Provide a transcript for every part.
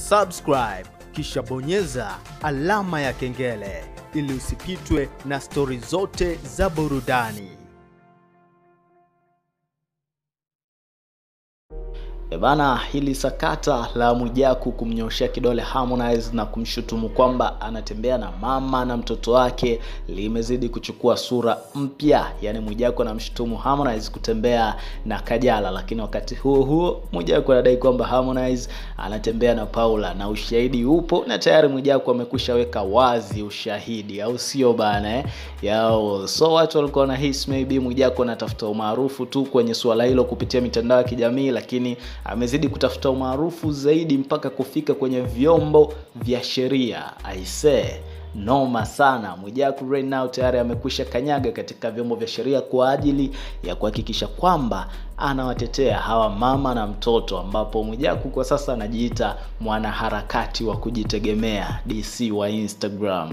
subscribe kisha bonyeza alama ya kengele ili usipitwe na stori zote za burudani. E bana, hili sakata la Mwijaku kumnyoshea kidole Harmonize na kumshutumu kwamba anatembea na mama na mtoto wake limezidi kuchukua sura mpya. Yaani Mwijaku anamshutumu Harmonize kutembea na Kajala, lakini wakati huo huo Mwijaku anadai kwamba Harmonize anatembea na Paula na ushahidi upo, na tayari Mwijaku amekwisha weka wazi ushahidi, au sio bana eh? Yao, so watu walikuwa wanahisi maybe Mwijaku anatafuta umaarufu tu kwenye suala hilo kupitia mitandao ya kijamii, lakini amezidi kutafuta umaarufu zaidi mpaka kufika kwenye vyombo vya sheria. Aisee, noma sana. Mwijaku right now tayari amekwisha kanyaga katika vyombo vya sheria kwa ajili ya kuhakikisha kwamba anawatetea hawa mama na mtoto, ambapo Mwijaku kwa sasa anajiita mwanaharakati wa kujitegemea DC wa Instagram.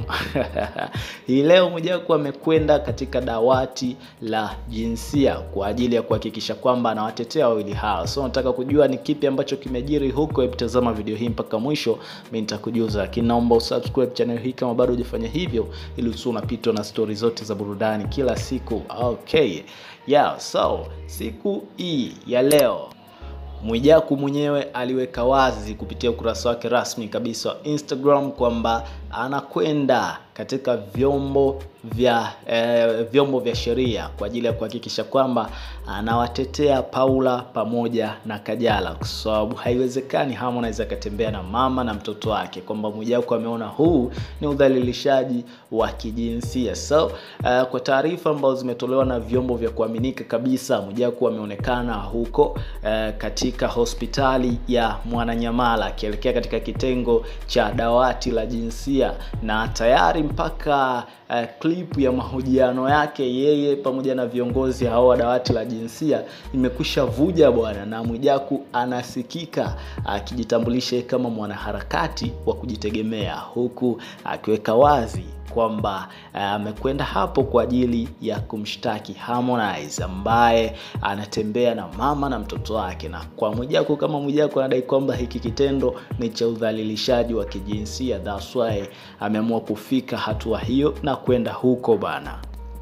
Hii leo Mwijaku amekwenda katika dawati la jinsia kwa ajili ya kuhakikisha kwamba anawatetea wawili hao. So nataka kujua ni kipi ambacho kimejiri huko, hebu tazama video hii mpaka mwisho, mimi nitakujuza, lakini naomba usubscribe channel hii kama bado hujafanya hivyo, ili usio unapitwa na stori zote za burudani kila siku. Okay. Yeah, so siku hii ya leo Mwijaku mwenyewe aliweka wazi kupitia ukurasa wake rasmi kabisa wa Instagram kwamba anakwenda katika vyombo vya eh, vyombo vya sheria kwa ajili ya kuhakikisha kwamba anawatetea Paula pamoja na Kajala, kwa sababu haiwezekani Harmonize akatembea na mama na mtoto wake, kwamba Mwijaku ameona huu ni udhalilishaji wa kijinsia. So uh, kwa taarifa ambazo zimetolewa na vyombo vya kuaminika kabisa, Mwijaku ameonekana huko uh, katika hospitali ya Mwananyamala akielekea katika kitengo cha dawati la jinsia na tayari mpaka uh, clip ya mahojiano yake yeye pamoja na viongozi hao wa dawati la jinsia imekwisha vuja bwana, na Mwijaku anasikika akijitambulisha uh, kama mwanaharakati wa kujitegemea huku akiweka uh, wazi kwamba amekwenda uh, hapo kwa ajili ya kumshtaki Harmonize ambaye anatembea na mama na mtoto wake, na kwa Mwijaku kama Mwijaku anadai kwamba hiki kitendo ni cha udhalilishaji wa kijinsia, that's why ameamua kufika hatua hiyo na kwenda huko bana.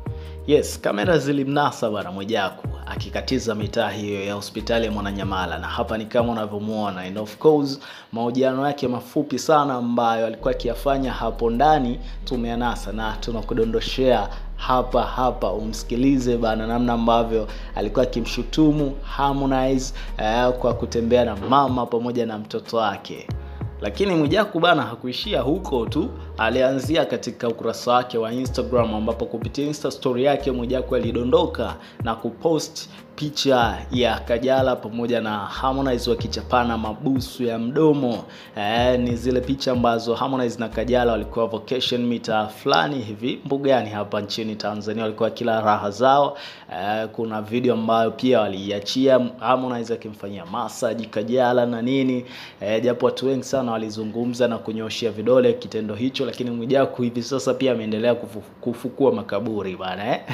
Yes, kamera zilimnasa bana Mwijaku akikatiza mitaa hiyo ya hospitali ya Mwananyamala, na hapa ni kama unavyomuona, and of course mahojiano yake mafupi sana ambayo alikuwa akiyafanya hapo ndani tumeanasa na tunakudondoshea hapa hapa, umsikilize bana, namna ambavyo alikuwa akimshutumu Harmonize eh, kwa kutembea na mama pamoja na mtoto wake. Lakini Mwijaku bana hakuishia huko tu, alianzia katika ukurasa wake wa Instagram ambapo kupitia Insta story yake Mwijaku alidondoka na kupost picha ya Kajala pamoja na Harmonize wakichapana mabusu ya mdomo. E, ni zile picha ambazo Harmonize na Kajala walikuwa vacation mita fulani hivi mbugani hapa nchini Tanzania, walikuwa kila raha zao. E, kuna video ambayo pia waliiachia Harmonize akimfanyia massage Kajala na nini, e, japo watu wengi sana walizungumza na kunyoshia vidole kitendo hicho, lakini Mwijaku hivi sasa pia ameendelea kufu, kufukua makaburi bana eh?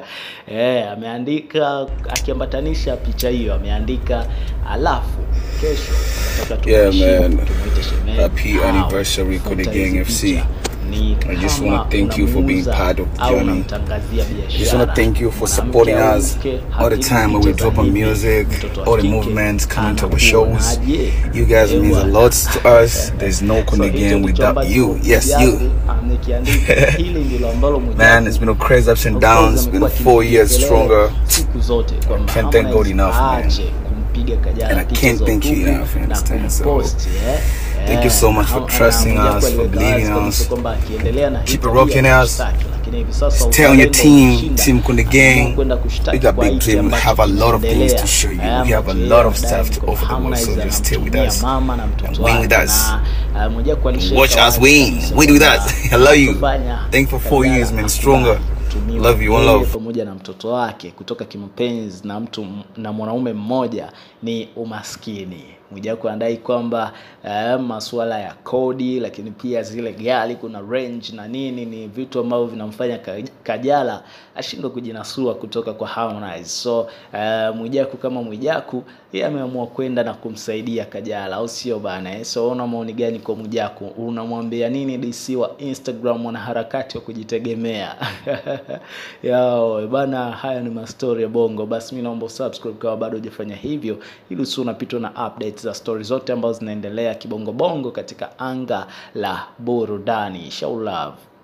E, ameandika akiambatanisha picha hiyo ameandika, alafu kesho nataka Yeah, tumheshimu, man. tumuite shemeji Happy au anniversary futa Kone hizi Gang FC. picha. Ni I just kama wanna thank you for being unamuuza part of the au journey. unamtangazia biashara. Just wanna thank you for Mwanamke supporting au us mke, all the hapigi time when we picha za drop on hivi, music, mtoto wa all the kike movements coming to our anakuonaje? shows. You guys means a lot to us. There's no Kone So, hicho Gang ndicho without ambacho you. Yes, Mwijaku you. amekiandika. Hili ndilo ambalo Mwijaku Man, it's been a crazy ups and Of course, downs. It's been amekuwa four years akimpigia stronger. siku zote kwamba Can't thank God Harmonize enough, man. aache kumpiga Kajala And I picha can't za thank you utupu enough, you na understand? So, kumpost, eh. thank you Eh, so much for na- trusting na Mwijaku us, for aliweka believing wazi kabisa us. kwamba akiendelea na hii Keep it tabia rocking ya us. kushtaki, lakini hivi sasa Tell your uzalendo team, umeshinda. Team Kunde Ameamua Gang, kwenda kushtaki we got kwa big hiki dream. We ambacho have a lot of things kinaendelea. to show you. Eh, We have a ambacho lot yeye of stuff anadai to kwamba offer the world, so Harmonize just stay with anamtumia us. mama na mtoto And win with wake us. na, uh, Mwijaku alishaweka Watch us wazi win. kabisa Win with kwamba us. I love you. hatofanya Thank you for four Kajala years, man. akubali Stronger. kutumiwa Love you. One yeye love. pamoja na mtoto wake kutoka kimapenzi na mtu na mwanaume mmoja ni umaskini. Mwijaku anadai kwamba eh, masuala ya kodi, lakini pia zile gari, kuna range na nini, ni vitu ambavyo vinamfanya Ka- Kajala ashindwe kujinasua kutoka kwa Harmonize. So eh, Mwijaku kama Mwijaku yeye ameamua kwenda na kumsaidia Kajala, au sio bana? Eh? So una maoni gani kwa Mwijaku? Unamwambia nini DC wa Instagram, mwanaharakati wa kujitegemea? Yao bana, haya ni mastori ya Bongo. Basi mimi naomba usubscribe kama bado hujafanya hivyo, ili usiwe unapitwa na updates za stori zote ambazo zinaendelea kibongo bongo katika anga la burudani. Show love.